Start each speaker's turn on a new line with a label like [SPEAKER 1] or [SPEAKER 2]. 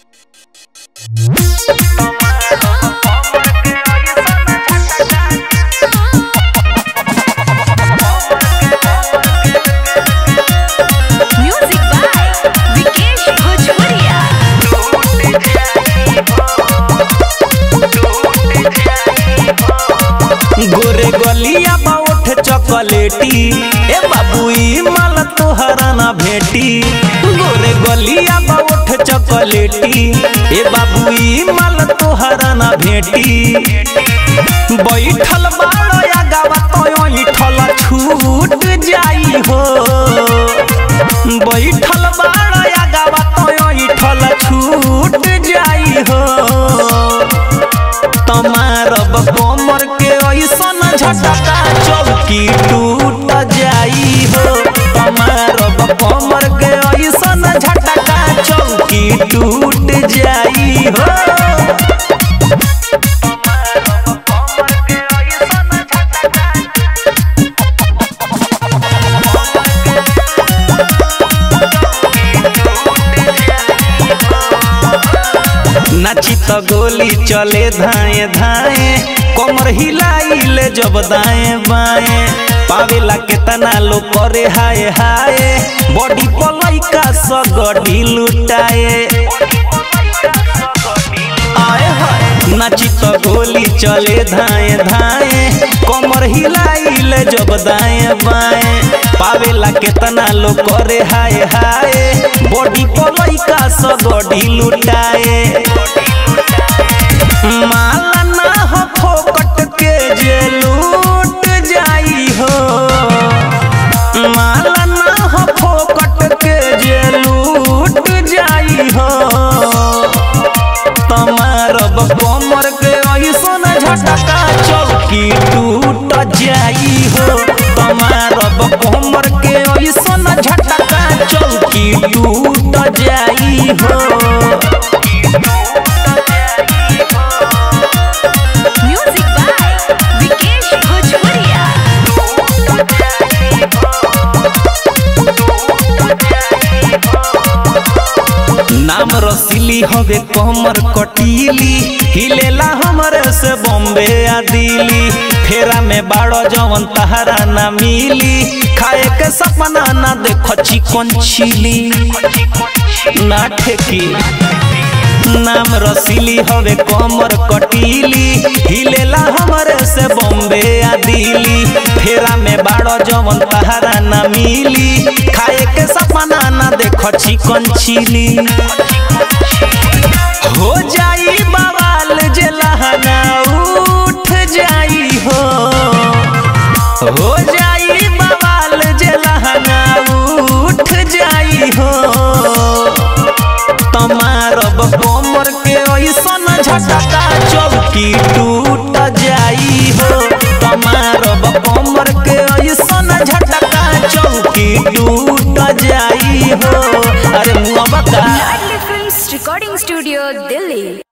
[SPEAKER 1] Music by Vikesh Bhojpuria.
[SPEAKER 2] गोरे गलिया बाउठ चॉकलेटी ए बाबू ई माल तोहरा ना भेटी गोरे गलिया बाउठ चॉकलेटी ए बाबू ई माल तोहरा ना भेटी बैठल बाड़ो या गावा तो ठल छूट जाई हो बैठल बाड़ो या गावा तो ठल छूट जाई हो तमारब कमर के ऐसन झटका चौकी टूट जाई हो तमारब कमर के ऐसन झटका चौकी टूट जाई हो नाची त गोली चले धाए धाए कमर हिलाइले जब दाएं बाएं पावेला केतना लोग करे हाय हाय बॉडी पलैका सगडी लुटाए आए हाय नाची त गोली चले धाए धाए कमर हिलाइले जब दाएं बाएं पावेला केतना लोग करे हाय हाय बॉडी पलैका सगडी लुटाए माला ना हो फोकट के जे लूट जाई हो माला ना हो फोकट के जे लूट जाई हो तमारब कमर के ऐसन झटका चौकी टूट जाई हो तमारब कमर के ऐसन झटका चौकी टूट जाई हो
[SPEAKER 1] Music by Vikesh Bhojpuria.
[SPEAKER 2] नाम रसीली हवे कमर कटीली हिलेला हमरे से बॉम्बे आ दिल्ली फेरा में बाड़ो जवन तहरा ना मिली खाए के सपना ना देखो चिकन चिली ना ठेकी नाम रसीली हवे कमर कटीली हिलेला हमरे से बॉम्बे आ दिल्ली फेरा में बाड़ो जवन तहरा ना मिली खाए के सपना ना देखो चिकन चिली हो जाई बवाल जे लहंगा उठ जाई हो हो जाई बवाल जे लहंगा उठ जाई हो तमारब कमर के ऐसन झटका चौकी टूट जाई हो तमारब कमर के ऐसन झटका चौकी टूट जाई हो अरे मुआ बका
[SPEAKER 1] Ladli Films Recording Studio, Delhi.